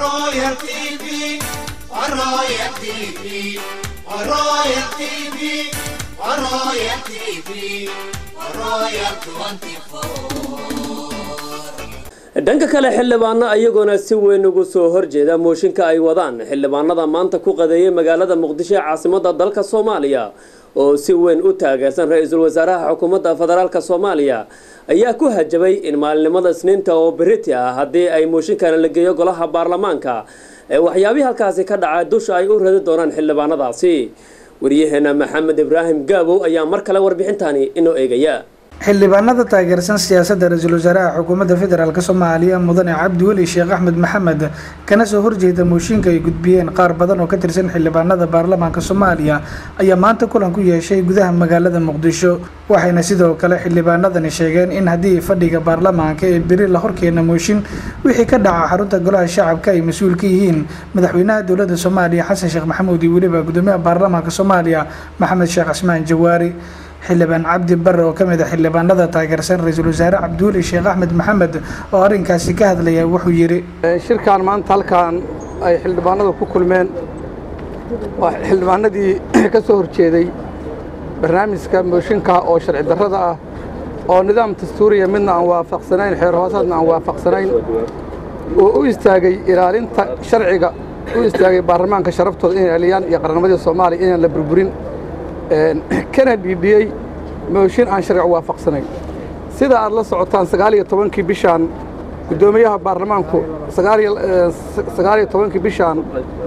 Royal TV, Royal TV, Royal TV, Royal TV, Royal 24. dhanka kale xildhibaano ayagoona si weyn ugu soo horjeeda mooshinka ay wadaan xildhibaanada maanta ku qadeeyay magaalada muqdisho ee caasimadda dalka soomaaliya oo si weyn u taageersan ra-iisul wasaaraha xukuumadda federaalk soomaaliya ayaa ku hajabay in maalinimada isniinta oo beriti ah haddii ay mooshinkana la geeyo golaha baarlamaanka ee waxyaabihii halkaasi ka dhacay dusha ay u radi doonaan xildhibaanadaasi wariyaheena maxamed ibraahim gaabow ayaa mar kale warbixintani inoo eegaya xildhibaanada taageersan siyaasadda ra-iisul wasaaraha xukuumadda federaalk soomaaliya mudane cabdi weli sheekh axmed maxamed kana soo horjeeda mooshinka ay gudbiyeen qaar badan oo ka tirsan xildhibaanada baarlamaanka soomaaliya ayaa maanta kulan ku yeeshay gudaha magaalada muqdisho waxayna sidoo kale xildhibaanadani sheegeen in haddii fadhiga baarlamaanka ee beri la horkeena mooshin wixii ka dhaca xarunta golaha shacabka ay mas-uul ka yihiin madaxweynaha dowladda soomaaliya xasan sheekh maxamuud iyo weliba gudoomiyaha baarlamaanka soomaaliya maxamed sheekh cismaan jawaari xildhibaan cabdi bare oo ka mid a xildhibaanada taageersan ra-iisul wasaare cabdiweli sheekh axmed maxamed oo arrinkaasi ka hadlaya wuxuu yidhi shirkan maanta halkan ay xildhibaanadu ku kulmeen waa xildhibaanadii ka soo horjeeday barnaamijka mooshinka oo sharci darrada ah oo nidaam dastuuriya midna aan waafaqsanayn xeer hoosaadna aan waafaqsanayn oo u istaagay ilaalinta sharciga u istaagay baarlamaanka sharaftooda inay ilaaliyaan iyo qarannimadii soomaaliya inaan la burburin kana dhiidhiyey mooshin aan sharci waafaqsanayn sida aad la socotaan sagaal iyo tobankii bishaan guddoomiyaha baarlamaanku sagaal iyo tobankii bishaan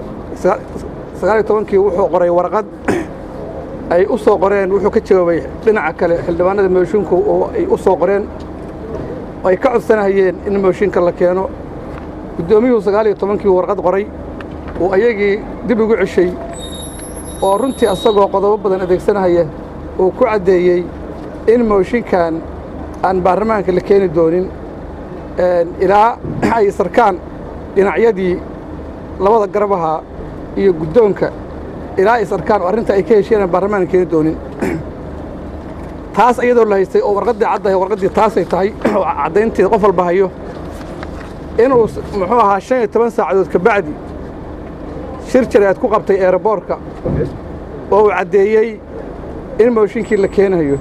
sagaal iyo tobankii wuxuu qoray warqad ay u soo qoreen wuxuu ka jawaabay dhinaca kale xildhibaanada moshinku oo ay u soo qoreen ay ka codsanahayeen in mooshinka la keeno guddoomiyuhu sagaal iyo tobankii warqad qoray uu ayagii dib ugu ceshay oo runtii asagoo qodobo badan adeegsanahaya uu ku caddeeyey in mooshinkan aan baarlamaanka la keeni doonin ilaa ay sarkaan dhinacyadii labada garabaha iyo guddoonka ilaa ay sarkaan oo arrinta ay ka hesheen aan baarlamaanka keeni doonin taas iyadoo la haystay oo warqaddii caddahay warqaddii taasay tahay oo caddaynteeda qof walba hayo inuu muxuu ahaa shan iyo toban saacadood ka bacdi shir jaraad ku qabtay eeraboorka oo uu caddeeyey in mooshinkii la keenayo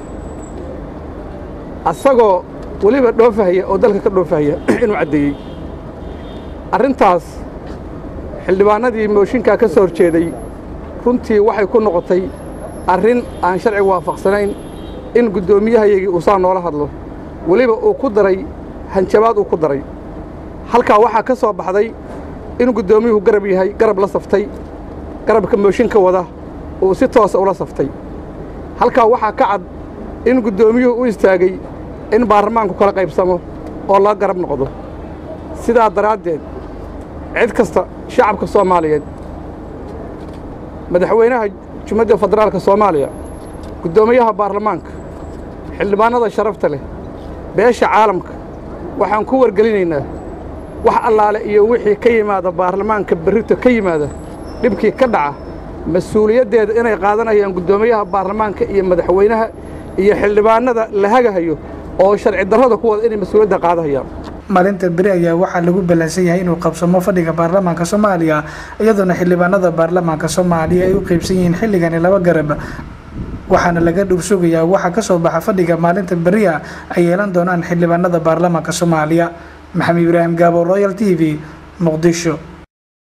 asagoo weliba dhoofahaya oo dalka ka dhoofahaya inuu caddeeyey arrintaas xildhibaanadii mooshinkaa ka soo horjeeday runtii waxay ku noqotay arrin aan sharciga waafaqsanayn in guddoomiyahayagii uu saa noola hadlo weliba uu ku daray hanjabaad uu ku daray halkaa waxaa ka soo baxday in guddoomiyuhu garab yahay garab la saftay garabka mooshinka wada uu si toosa ula saftay halkaa waxaa ka cad in guddoomiyuhu u istaagay in baarlamaanku kala qaybsamo oo la garab noqdo sidaa daraaddeed cid kasta shacabka soomaaliyeed madaxweynaha jumhadda federaalka soomaaliya guddoomiyaha baarlamaanka xildhibaanada sharafta leh beesha caalamka waxaan ku wargelinaynaa wax allaale iyo wixii ka yimaada baarlamaanka berrito ka yimaada dhibkii ka dhaca mas-uuliyaddeeda inay qaadanayaan guddoomiyaha baarlamaanka iyo madaxweynaha iyo xildhibaanada la hagahayo oo sharci darrada ku wada inay mas-uuliyadda qaadahayaan maalinta beri ayaa waxaa lagu ballansan yahay inuu qabsamo fadhiga baarlamaanka soomaaliya iyadoona xildhibaanada baarlamaanka soomaaliya ay u qaybsan yihiin xilligani laba garab waxaana laga dhursugayaa waxaa ka soo baxa fadhiga maalinta beriya ay yeelan doonaan xildhibaanada baarlamaanka soomaaliya maxamed ibraahim gaabo royal t v muqdisho